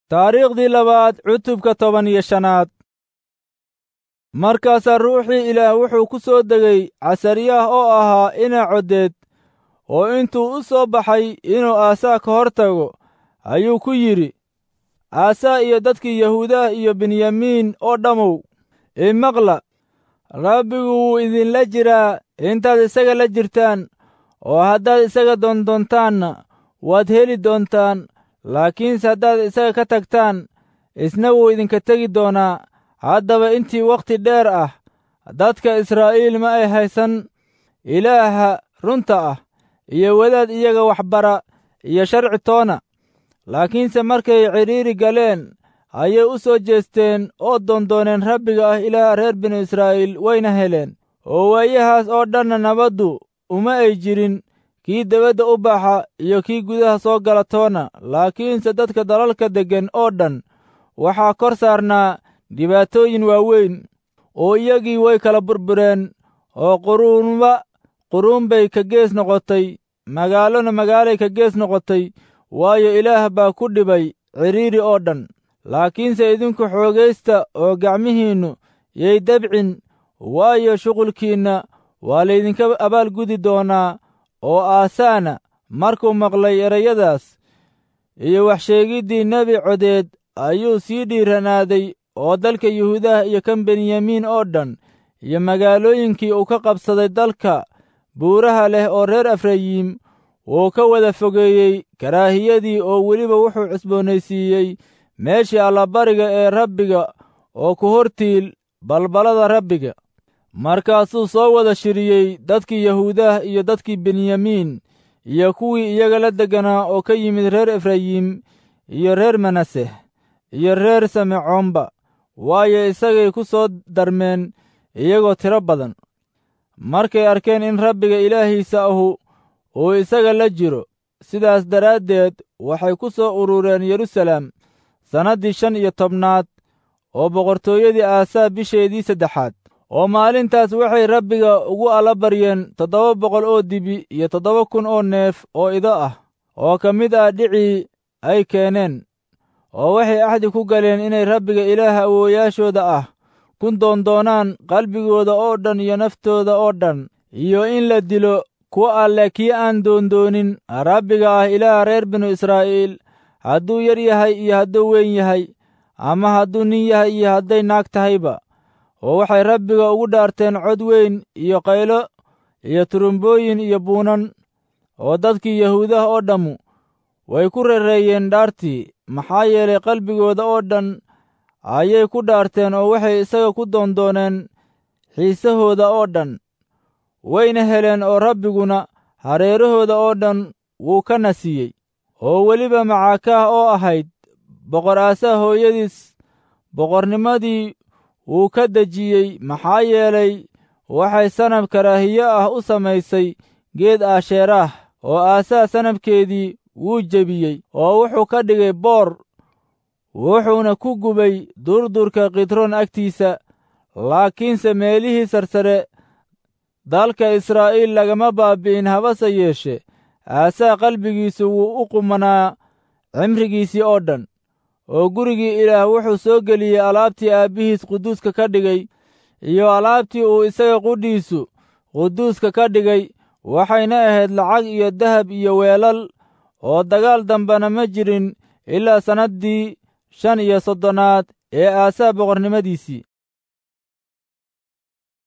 taariikhdii labaad cutubka toban iyo shanaad markaasaa ruuxii ilaah wuxuu ku soo degay casariyah oo ahaa ina coddeed oo intuu u soo baxay inuu aasaa ka hor tago ayuu ku yidhi aasaa iyo dadkii yahuudaah iyo benyamiin oo dhammow imaqla rabbigu wuu idinla jiraa intaad isaga la jirtaan oo haddaad isaga doondoontaanna waad heli doontaan laakiinse haddaad isaga ka tagtaan isna wuu idinka tegi doonaa haddaba intii wakhti dheer ah dadka israa'iil ma ay haysan ilaaha runta ah iyo wadaad iyaga waxbara iyo sharci toona laakiinse markay cidhiiri galeen ayay u soo jeesteen oo doondooneen rabbiga ah ilaah reer binu israa'iil wayna heleen oo waayahaas oo dhanna nabaddu uma ay jirin kii debadda u baxa iyo kii gudaha soo gala toona laakiinse dadka dalalka deggan oo dhan waxaa kor saarnaa dhibaatooyin waaweyn oo iyagii way kala burbureen oo quruunba quruun bay ka gees noqotay magaalona magaalay ka gees noqotay waayo ilaah baa ku dhibay cidhiiri oo dhan laakiinse idinku xoogaysta oo gacmihiinnu yay dabcin waayo shuqulkiinna waa laydinka abaalgudi doonaa oo aasaana markuu maqlay erayadaas iyo waxsheegiddii nebi codeed ayuu sii dhiiranaaday oo dalka yuhuudaha iyo kan benyamiin oo dhan iyo magaalooyinkii uu ka qabsaday dalka buuraha leh oo reer efrayiim wuu ka wada fogeeyey karaahiyadii oo weliba wuxuu cusboonaysiiyey meeshii allabariga ee rabbiga oo ku hortiil balbalada rabbiga markaasuu soo wada shiriyey dadkii yahuudah iyo dadkii benyamiin iyo kuwii iyaga la degganaa oo ka yimid reer efrayiim iyo reer manaseh iyo reer samecoomba waayo isagay ku soo darmeen iyagoo tiro badan markay arkeen in rabbiga ilaahiisa ahu uu isaga la jiro sidaas daraaddeed waxay ku soo urureen yerusalem sannaddii shan iyo tobnaad oo boqortooyadii aasaa bisheedii saddexaad oo maalintaas waxay rabbiga ugu allabaryeen toddoba boqol oo dibi iyo toddoba kun oo neef oo ido ah oo ka mid ah dhicii ay keeneen oo waxay axdi ku galeen inay rabbiga ilaaha awoowayaashooda ah ku doondoonaan qalbigooda oo dhan iyo naftooda oo dhan iyo in la dilo kuwa alleh kii aan doondoonin rabbiga ah ilaaha reer binu israa'iil hadduu yar yahay iyo hadduu weyn yahay ama hadduu nin yahay iyo hadday naag tahayba oo waxay rabbiga ugu dhaarteen cod weyn iyo qaylo iyo turumbooyin iyo buunan oo dadkii yahuudaha oo dhammu way ku rereeyeen dhaartii maxaa yeelay qalbigooda oo dhan ayay ku dhaarteen oo waxay isaga ku doondooneen xiisahooda oo dhan wayna heleen oo rabbiguna hareerahooda oo dhan wuu ka nasiyey oo weliba macaakaah oo ahayd boqor aasaa hooyadiis boqornimadii wuu ka dejiyey maxaa yeelay waxay sanab karaahiye ah u samaysay geed aasheeraah oo aasaa sanabkeedii wuu jebiyey oo wuxuu ka dhigay boor wuxuuna ku gubay durdurka kidroon agtiisa laakiinse meelihii sarsare dalka israa'iil lagama baabi'in habase yeeshe aasaa qalbigiisu wuu u qumanaa cimrigiisii oo dhan oo gurigii ilaah wuxuu soo geliyey alaabtii aabbihiis quduuska ka dhigay iyo alaabtii uu isaga qudhiisu quduuska ka dhigay waxayna ahayd lacag iyo dahab iyo weelal oo dagaal dambena ma jirin ilaa sannaddii shan iyo soddonaad ee aasaa boqornimadiisii